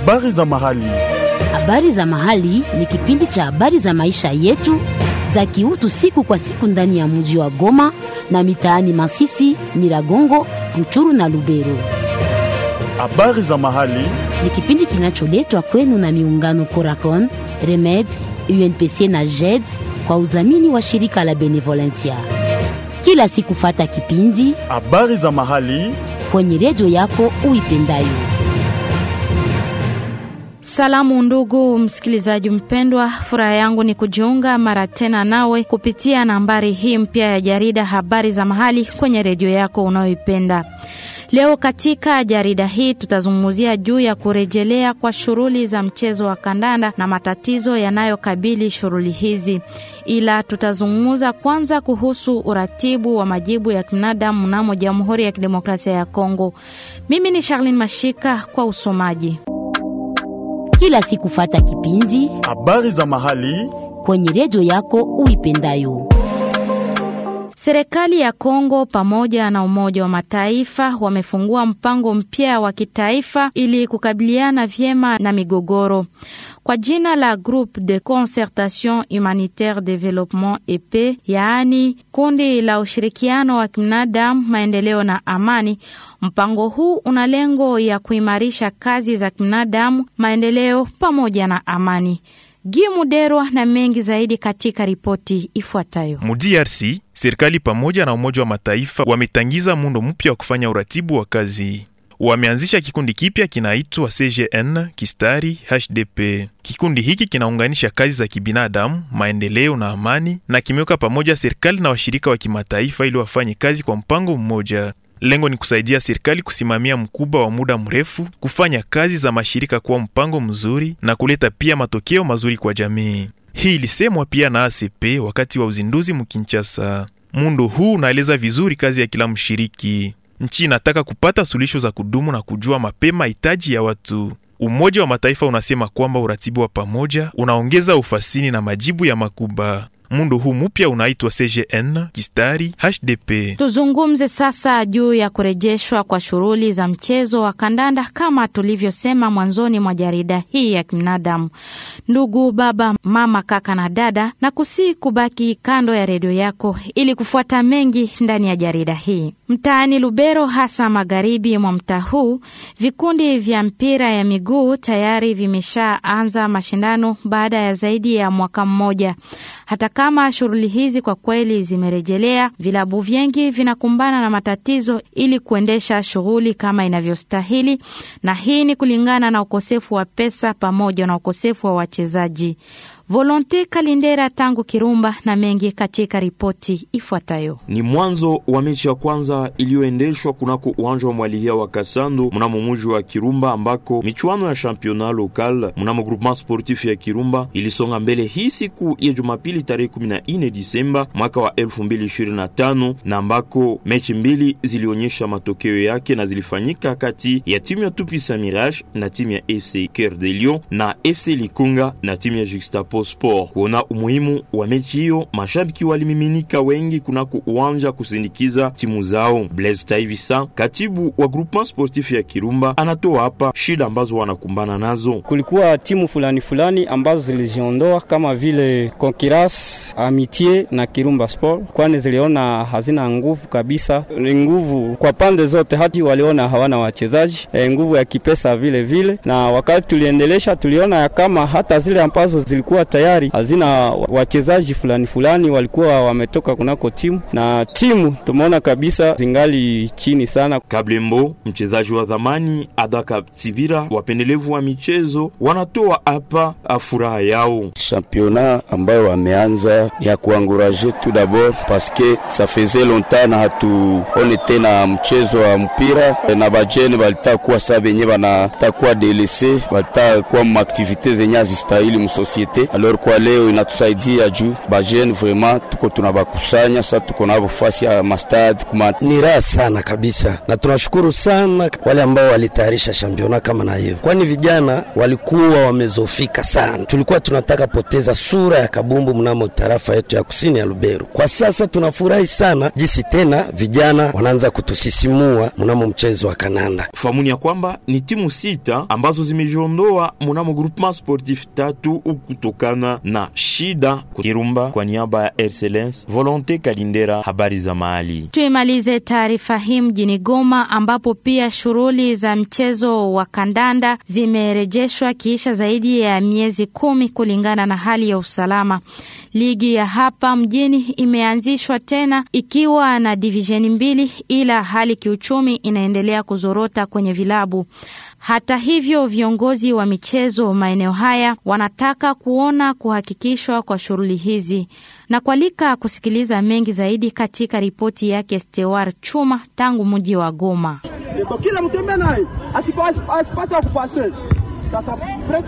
Habari za mahali. Habari za mahali ni kipindi cha habari za maisha yetu za kiutu siku kwa siku ndani ya mji wa Goma na mitaani Masisi, Nyiragongo, Ruchuru na Lubero. Habari za mahali. Ni kipindi kinacholetwa kwenu na miungano Coracon, Remed, UNPC na JED kwa udhamini wa shirika la Benevolencia. Kila siku fata kipindi Habari za mahali. kwenye redio yako uipendayo. Salamu ndugu msikilizaji mpendwa, furaha yangu ni kujiunga mara tena nawe kupitia nambari hii mpya ya jarida habari za mahali kwenye redio yako unayoipenda. Leo katika jarida hii tutazungumzia juu ya kurejelea kwa shughuli za mchezo wa kandanda na matatizo yanayokabili shughuli hizi, ila tutazungumza kwanza kuhusu uratibu wa majibu ya kibinadamu mnamo Jamhuri ya Kidemokrasia ya Kongo. Mimi ni Charlene Mashika kwa usomaji. Kila siku fata kipindi Habari za mahali. kwenye redio yako uipendayo. Serikali ya Kongo pamoja na Umoja wa Mataifa wamefungua mpango mpya wa kitaifa ili kukabiliana vyema na migogoro kwa jina la Groupe de Concertation Humanitaire Development EP, yaani kundi la ushirikiano wa kibinadamu, maendeleo na amani. Mpango huu una lengo ya kuimarisha kazi za kibinadamu, maendeleo pamoja na amani. Gimuderwa na mengi zaidi katika ripoti ifuatayo. Mu DRC serikali pamoja na Umoja wa Mataifa wametangiza muundo mpya wa kufanya uratibu wa kazi. Wameanzisha kikundi kipya kinaitwa CGN kistari HDP. Kikundi hiki kinaunganisha kazi za kibinadamu, maendeleo na amani, na kimeweka pamoja serikali na washirika wa kimataifa ili wafanye kazi kwa mpango mmoja. Lengo ni kusaidia serikali kusimamia mkubwa wa muda mrefu, kufanya kazi za mashirika kuwa mpango mzuri na kuleta pia matokeo mazuri kwa jamii. Hii ilisemwa pia na ACP wakati wa uzinduzi Mkinshasa. Muundo huu unaeleza vizuri kazi ya kila mshiriki. Nchi inataka kupata suluhisho za kudumu na kujua mapema hitaji ya watu. Umoja wa Mataifa unasema kwamba uratibu wa pamoja unaongeza ufasini na majibu ya makuba. Muundo huu mpya unaitwa CGN kistari HDP. Tuzungumze sasa juu ya kurejeshwa kwa shughuli za mchezo wa kandanda kama tulivyosema mwanzoni mwa jarida hii ya kibinadamu. Ndugu baba, mama, kaka na dada, na kusii kubaki kando ya redio yako ili kufuata mengi ndani ya jarida hii. Mtaani Lubero, hasa magharibi mwa mtaa huu, vikundi vya mpira ya miguu tayari vimeshaanza mashindano baada ya zaidi ya mwaka mmoja. Hata kama shughuli hizi kwa kweli zimerejelea, vilabu vingi vinakumbana na matatizo ili kuendesha shughuli kama inavyostahili, na hii ni kulingana na ukosefu wa pesa pamoja na ukosefu wa wachezaji. Volonte Kalindera tangu Kirumba na mengi katika ripoti ifuatayo. Ni mwanzo wa mechi ya kwanza iliyoendeshwa kunako uwanja wa Mwalihia wa Kasando mnamo muji wa Kirumba, ambako michuano ya championnat local mnamo groupement sportif ya Kirumba ilisonga mbele hii siku ya Jumapili tarehe 14 Disemba mwaka wa 2025 na ambako mechi mbili zilionyesha matokeo yake na zilifanyika kati ya timu ya Tupisa Mirage na timu ya FC Coeur de Lion na FC Likunga na timu ya Juxtapo Sport. Kuona umuhimu wa mechi hiyo, mashabiki walimiminika wengi kunako uwanja kusindikiza timu zao. Blaise Taivisa, katibu wa groupement sportif ya Kirumba, anatoa hapa shida ambazo wanakumbana nazo. Kulikuwa timu fulani fulani ambazo zilijiondoa kama vile Conqueras, Amitié na Kirumba Sport, kwani ziliona hazina nguvu kabisa, ni nguvu kwa pande zote, hati waliona hawana wachezaji e, nguvu ya kipesa vile vile, na wakati tuliendelesha tuliona ya kama hata zile ambazo zilikuwa tayari hazina wachezaji fulani fulani walikuwa wametoka kunako timu na timu tumeona kabisa zingali chini sana. Kablembo, mchezaji wa dhamani Adaka Tsibira, wapendelevu wa michezo wanatoa hapa furaha yao. championnat ambayo wameanza ni ya kuanguraje tout d'abord parce que ça faisait longtemps na hatuone tena mchezo wa mpira na bajene balitakuwa saa benye banatakuwa delese balitakuwa maaktivite zenye azistahili musosiete Alors kwa leo inatusaidia juu bajene vraiment tuko tunabakusanya sasa, tuko nabo fasi ya mastad kuma ni raha sana kabisa, na tunashukuru sana wale ambao walitayarisha shampiona kama na hiyo, kwani vijana walikuwa wamezofika sana. Tulikuwa tunataka poteza sura ya kabumbu mnamo tarafa yetu ya kusini ya Lubero. Kwa sasa tunafurahi sana jinsi tena vijana wanaanza kutusisimua mnamo mchezo wa kananda. Famuni ya kwamba ni timu sita ambazo zimejiondoa mnamo groupement sportif tatu kutokana na shida Kirumba. Kwa niaba ya Excellence Volonte Kalindera, habari za mahali. Tuimalize taarifa hii mjini Goma ambapo pia shughuli za mchezo wa kandanda zimerejeshwa kiisha zaidi ya miezi kumi kulingana na hali ya usalama. Ligi ya hapa mjini imeanzishwa tena ikiwa na divisheni mbili, ila hali kiuchumi inaendelea kuzorota kwenye vilabu. Hata hivyo, viongozi wa michezo maeneo haya wanataka kuona kuhakikishwa kwa shughuli hizi na kualika kusikiliza mengi zaidi katika ripoti yake Stewar Chuma tangu mji wa Goma. Kila mtembea naye asipate kupase sasa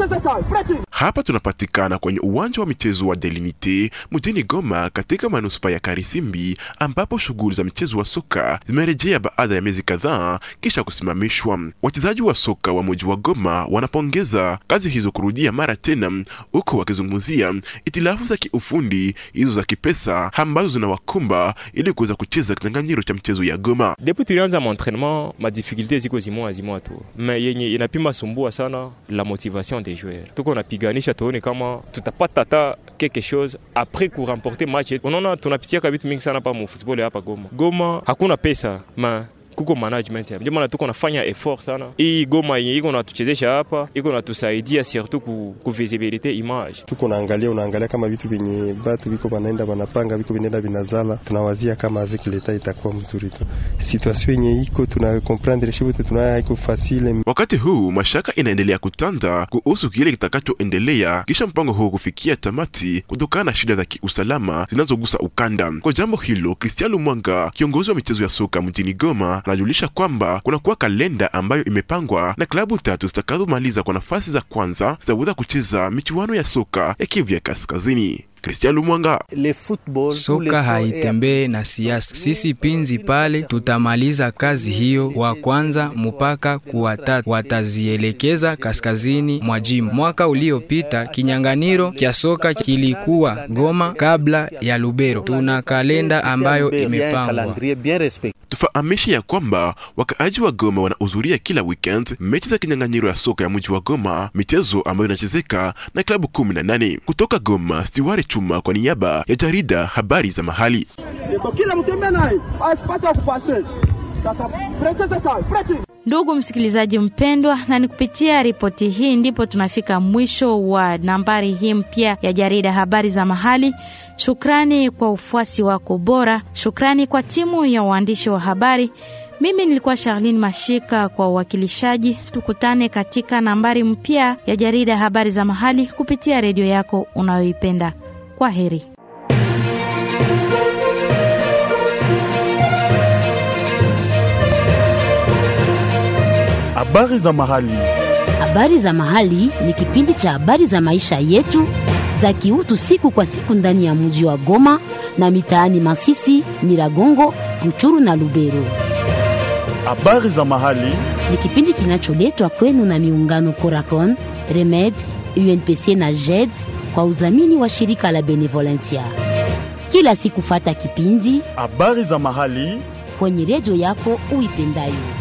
hapa tunapatikana kwenye uwanja wa michezo wa Delimite mjini Goma katika manuspa ya Karisimbi, ambapo shughuli za mchezo wa soka zimerejea baada ya miezi kadhaa kisha kusimamishwa. Wachezaji wa soka wa mji wa Goma wanapongeza kazi hizo kurudia mara tena, huko wakizungumzia itilafu za kiufundi hizo za kipesa ambazo zinawakumba ili kuweza kucheza kinyang'anyiro cha mchezo ya Goma. Depuis tulianza maentraînement ma difficulté ziko zimoa zimoa tu, me yenye inapima sumbua sana la motivation des joueurs. Tuko napiganisha tuone kama tutapata hata quelque chose après ku remporter match. Unaona tunapitia vitu mingi sana pa mu football hapa Goma. Goma hakuna pesa ma kuko management ndio maana tuko nafanya effort sana. Hii Goma yenye iko natuchezesha hapa iko natusaidia surtout ku, ku visibilité image. Tuko naangalia, unaangalia kama vitu vyenye batu biko banaenda banapanga viko vinaenda vinazala, tunawazia kama avec leta itakuwa mzuri tu. Situation yenye iko tuna comprendre shibu tuna iko facile. Wakati huu mashaka inaendelea kutanda kuhusu kile kitakachoendelea kisha mpango huu kufikia tamati kutokana na shida za kiusalama zinazogusa ukanda. Kwa jambo hilo, Cristiano Mwanga, kiongozi wa michezo ya soka mjini Goma, anajulisha kwamba kunakuwa kalenda ambayo imepangwa na klabu tatu zitakazomaliza kwa nafasi za kwanza zitaweza kucheza michuano ya soka ya Kivu ya Kaskazini. Cristian Lumwanga. Soka haitembee na siasa. Sisi pinzi pale tutamaliza kazi hiyo wa kwanza mpaka kuwatatu watazielekeza kaskazini mwa jimbo. Mwaka uliopita kinyanganiro kya soka kilikuwa Goma kabla ya Lubero. Tuna kalenda ambayo imepangwa. Tufahamishe ya kwamba wakaaji wa Goma wanahudhuria kila weekend mechi za kinyang'anyiro ya soka ya mji wa Goma, michezo ambayo inachezeka na klabu kumi na nane kutoka Goma. Stiware Chuma kwa niaba ya jarida habari za mahali. Kila mtembea naye asipate kupase sasa, presse sasa, presse Ndugu msikilizaji mpendwa, na ni kupitia ripoti hii ndipo tunafika mwisho wa nambari hii mpya ya jarida habari za mahali. Shukrani kwa ufuasi wako bora, shukrani kwa timu ya waandishi wa habari. Mimi nilikuwa Charlene Mashika kwa uwakilishaji. Tukutane katika nambari mpya ya jarida habari za mahali kupitia redio yako unayoipenda. Kwa heri. Habari za mahali. Habari za mahali ni kipindi cha habari za maisha yetu za kiutu siku kwa siku ndani ya mji wa Goma na mitaani Masisi, Nyiragongo, Ruchuru na Lubero. Habari za mahali Ni kipindi kinacholetwa kwenu na miungano Coracon, Remed, UNPC na JED kwa udhamini wa shirika la Benevolencia. Kila siku fata kipindi habari za mahali kwenye redio yako uipendayo.